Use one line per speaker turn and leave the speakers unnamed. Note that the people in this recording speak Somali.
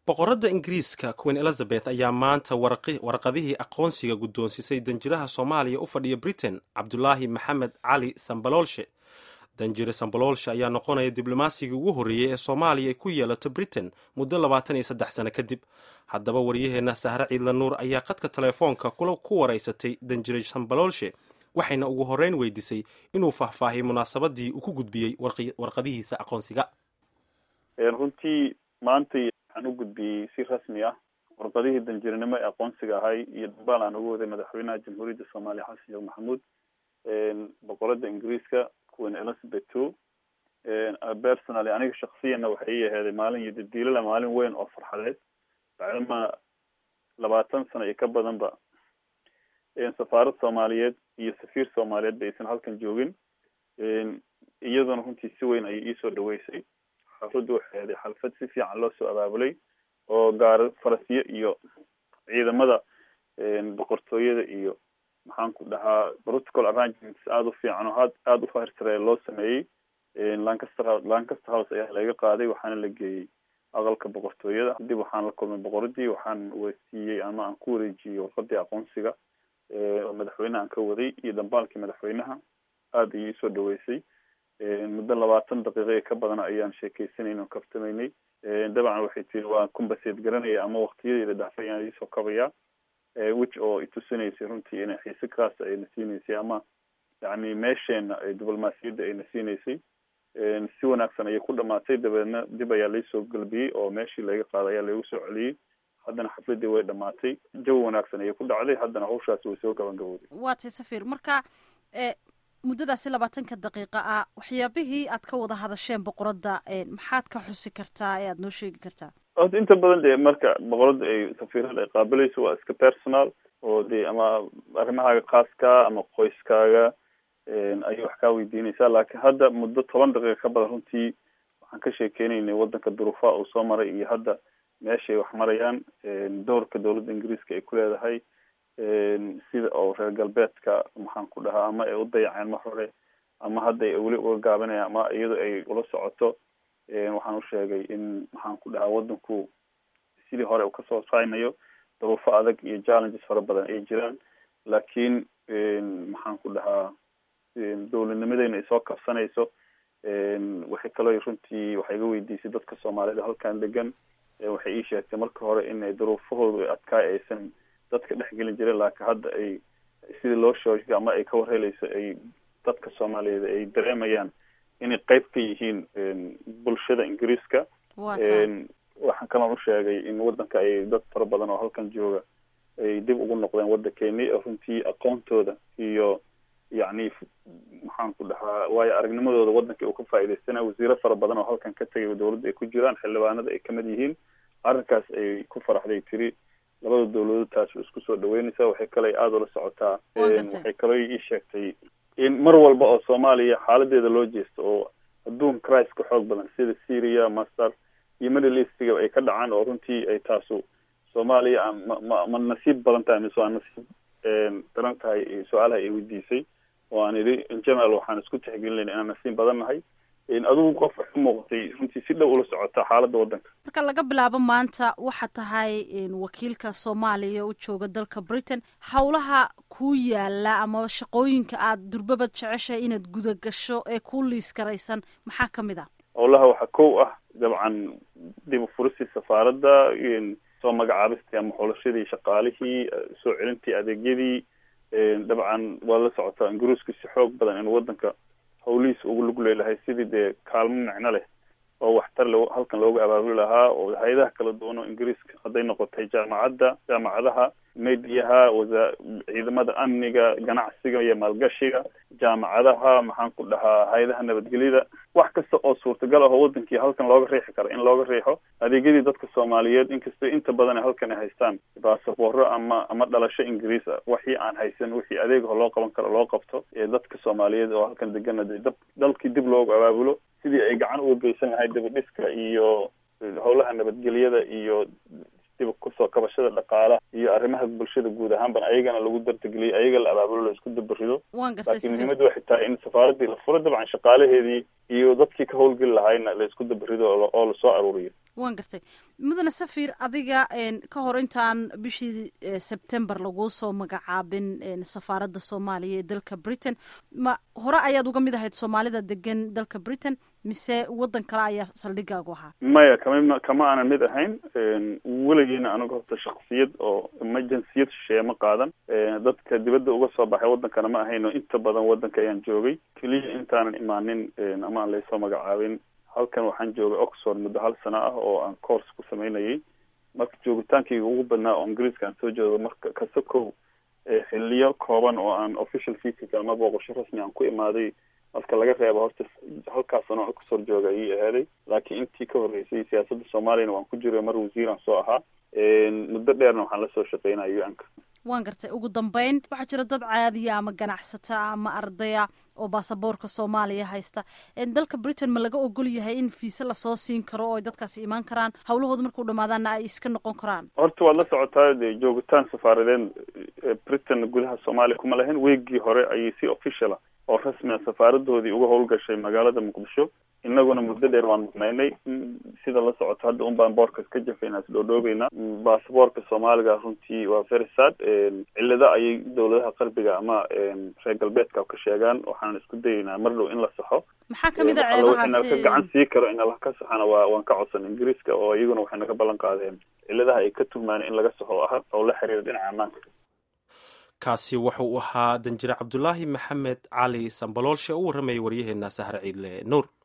boqoradda ingiriiska queen elizabeth ayaa maanta warqadihii aqoonsiga guddoonsisay danjiraha soomaaliya u fadhiya britain cabdulaahi maxamed cali sambaloolshe danjire sambaloolshe ayaa noqonaya diblomasigii ugu horreeyey ee soomaaliya ay ku yeelato britain muddo labaatan iyo saddex sano kadib haddaba waryaheenna sahre ciidla nuur ayaa qadka telefoonka kula ku waraysatay danjire sambaloolshe waxayna ugu horreyn weydiisay inuu faahfaahiyay munaasabadii uu ku gudbiyey warqadihiisa aqoonsiga
runtii maantay waxaan u gudbiyey si rasmi ah warqadihii danjirinimo ee aqoonsiga ahay iyo dambaal aan ugu waday madaxweynaha jamhuuriyadda soomaaliya xasan sheekh maxamuud boqorada ingiriiska queen elizabeth two personally aniga shaksiyana waxay ii aheeday maalin iyo dadiilala maalin weyn oo farxadeed bacdama labaatan sano iyo ka badanba safaarad soomaaliyeed iyo safiir soomaaliyeed ba aysan halkan joogin iyaduna runtii si weyn ayay iisoo dhaweysay xafladdu waxay ahaday xalfad si fiican loo soo abaabulay oo gaar farasiyo iyo ciidamada boqortooyada iyo maxaan ku dhahaa protocol arrangements aada u fiican oo had aada u fahirsare loo sameeyey lancaster lancaster house ayaa laga qaaday waxaana la geeyey aqalka boqortooyada dib waxaan la kulmay boqoradii waxaan weysiiyey ama aan ku wareejiyey warqadii aqoonsiga oo madaxweyneha aan ka waday iyo dambaalkii madaxweynaha aada ayay isoo dhaweysay muddo labaatan daqiiqa ee ka badan ayaan sheekeysanayna oo kaftamaynay dabcan waxay tiri waan kumbaseed garanaya ama waktiyadeeda dhafay aan iisoo kabayaa which oo itusinaysay runtii inay xiise kaas ayna siinaysay ama yani meesheena diblomaasiyadda ayna siinaysay si wanaagsan ayay ku dhamaatay dabeedna dib ayaa laisoo galbiyey oo meeshii laga qaaday ayaa laigu soo celiyey haddana xafladii way dhamaatay jawi wanaagsan ayay ku dhacday haddana hawshaasi way soo gabangabowday
waa tay safir marka muddadaasi labaatanka daqiiqa ah waxyaabihii aad ka wada hadasheen boqoradda maxaad ka xusi kartaa ee aada noo sheegi kartaa
horta inta badan dee marka boqoradda ay safiirada ay qaabilayso waa iska personal oo dee ama arrimahaaga khaaska ama qoyskaaga ayay wax kaa weydiinaysaa laakiin hadda muddo toban daqiiqa ka badan runtii waxaan ka sheekeynaynay waddanka duruufaha uu soo maray iyo hadda meeshay wax marayaan doorka dowladda ingiriiska ay ku leedahay sida oo reer galbeedka maxaan ku dhahaa ama ay u dayaceen mar hore ama hadda ay weli uga gaabanayaan ama iyado ay ula socoto waxaan u sheegay in maxaan ku dhahaa waddanku sidii hore uu kasoo saynayo daruufo adag iyo challenges fara badan ay jiraan laakiin maxaan ku dhahaa dowladnimadeyna ay soo kabsanayso waxay kaloo runtii waxay iga weydiisay dadka soomaalida halkan degan waxay ii sheegtay marka hore inay daruufahoodu adkaay aysan dadka dhexgelin jiren laakiin hadda ay sidii loo sheegay ama ay ka warhelayso ay dadka soomaaliyeed ay dareemayaan inay qeyb ka yihiin bulshada ingiriiska waxaan kaloo u sheegay in waddanka ay dad fara badan oo halkan jooga ay dib ugu noqdeen waddankeeni runtii aqoontooda iyo yacni maxaan ku dhahaa waayo aragnimadooda waddanka uu ka faa'iidaysana wasiiro fara badan oo halkan ka tegay dowladda ay ku jiraan xildhibaanada ay kamid yihiin arrinkaas ay ku faraxday tiri labada dowladood taas way isku soo dhaweynaysaa waxay kale aada ula socotaa waxay kaloo ii sheegtay in mar walba oo soomaaliya xaaladeeda loo jeesto oo adduun crisis ka xoog badan sida syria masar iyo middle eastiga ay ka dhacaan oo runtii ay taasu soomaaliya ma ma ma nasiib badan tahay mise waa nasiib daran tahay su-aalaha ay weydiisay oo aan idhi in general waxaan isku tixgelinayna inaan nasiib badan nahay adigu qof waxu muuqatay runtii si dhow ula socota xaaladda waddanka
marka laga bilaabo maanta waxaa tahay wakiilka soomaaliya u jooga dalka britain howlaha kuu yaala ama shaqooyinka aada durbabad jeceshahay inaad guda gasho ee kuu liis garaysan maxaa kamid ah
howlaha waxaa kow ah dabcan dib u furistii safaaradda soo magacaabistii ama xulashadii shaqaalihii soo celintii adeegyadii dabcan waa la socotaa ingiriisku si xoog badan in waddanka hawlihiis ugu lug leelahay sidii dee kaalmo micno leh oo waxtar le halkan looga abaabuli lahaa oo hay-adaha kala duwan oo ingiriiska hadday noqotay jaamacadda jaamacadaha mediyaha wasa ciidamada amniga ganacsiga iyo maalgashiga jaamacadaha maxaan ku dhahaa hay-adaha nabadgelyada wax kasta oo suurtagal ah oo wadankii halkan looga riixi karo in looga riixo adeegyadii dadka soomaaliyeed inkastoo inta badan halkan ay haystaan basabooro ama ama dhalasho ingiriis ah wixii aan haysan wixii adeegaho loo qaban karo loo qabto ee dadka soomaaliyeed oo halkan degana de dab dalkii dib loogu abaabulo sidii ay gacan uga geysan lahayd dabadhiska iyo howlaha nabadgelyada iyo dib kusoo kabashada dhaqaalaha iyo arrimaha bulshada guud ahaanban ayagana lagu dardageliyay ayaga la abaabulo la isku dabarido laakiin muhiimadda waxay tahay in safaaradii la furo dabcan shaqaalaheedii iyo dadkii ka howlgeli lahayna la isku dabarido oo lasoo aruuriyo
waan gartay mudane safir adiga ka hor intaan bishii sebtember laguu soo magacaabin safaaradda soomaaliya ee dalka britain ma hore ayaad uga mid ahayd soomaalida degan dalka britain mise waddan kale ayaa saldhigaagu ahaa
maya kama kama aanan mid ahayn weligiina aniga horta shaksiyad oo emergenciyad shisheeye ma qaadan dadka dibadda uga soo baxay waddankana ma ahayn oo inta badan waddanka ayaan joogay keliya intaanan imaanin ama aan laysoo magacaabin halkan waxaan joogay oxford muddo hal sano ah oo aan course ku sameynayay marka joogitaankayga ugu badnaa oo ingiriiska aan soo joogo marka kase kow xiliyo kooban oo aan official visitka ama booqasho rasmi aan ku imaaday marka laga reebo horta halkaas sano oxford jooga ayay ahaaday laakiin intii ka horreysay siyaasadda soomaaliyana waan ku jiray mar wasiiraan soo ahaa muddo dheerna waxaan lasoo shaqeynaya u-anka
waan gartay ugu dambeyn waxaa jira dad caadiya ama ganacsata ama ardaya oo baasaboorka soomaaliya haysta dalka britain ma laga ogol yahay in fiise lasoo siin karo oo dadkaasi imaan karaan hawlahooda markuu dhamaadaana ay iska noqon karaan
horta waad la socotaa dee joogitaan safaaradeen britain gudaha soomaaliya kuma lahayn weegii hore ayay si officiala oo rasmia safaaradoodii uga howlgashay magaalada muqdisho inaguna muddo dheer waan maqnaynay sida la socoto hadda un baan boorkas ka jafayna is dhoodhoobeynaa baasaboorka soomaaliga runtii waa very sad cillado ayay dawladaha qarbiga ama reer galbeedka ka sheegaan waxaan isku dayeynaa mar dhow in la saxo
maxaa kamid a
ceebahaasi ka gacan sii karo in ala ka saxana waa waan ka codsan ingiriiska oo iyaguna waxay naga ballan qaadeen cilladaha ay ka tuhmaan in laga saxo ah oo la xiriira dhinaca ammaanka
kaasi wuxuu ahaa danjire cabdulaahi maxamed cali sambaloolshe u warramayay waryaheena sahre ciidle nuur